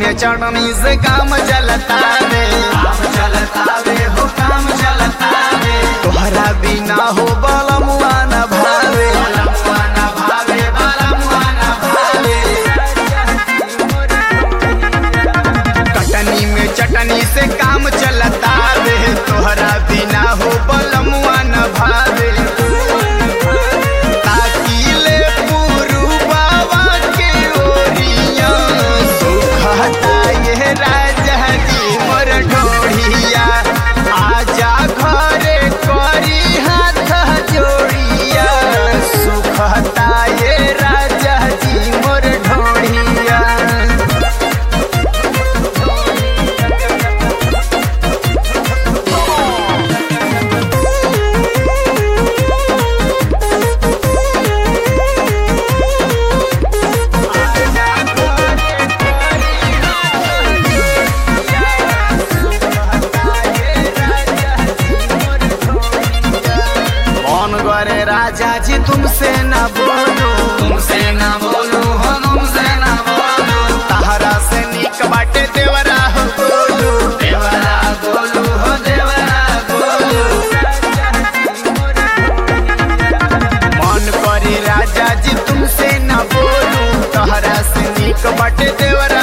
में चढ़नी से काम चलता रे काम चलता रे हो काम चलता रे तोहरा बिना हो बलमुआ न भावे बलमुआ न भावे बलमुआ न भावे कटनी में चटनी से काम चलता रे तोहरा बिना हो बलमुआ न भावे ताकीले पुरुबावा के ओरिया सुखता ये राजा जी मोर ढोढ़िया आजा घरे करी हाथ जोड़िया सुखता ये राजा जी मोर ढोढ़िया कौन करे राजा जी तुमसे ना बोलो तुमसे ना बोलो हो तुमसे ना बोलो तहरा से निक बाटे देवरा हो बोलो देवरा बोलो हो देवरा बोलो मन करे राजा जी तुमसे ना बोलो तहरा से निक बाटे देवरा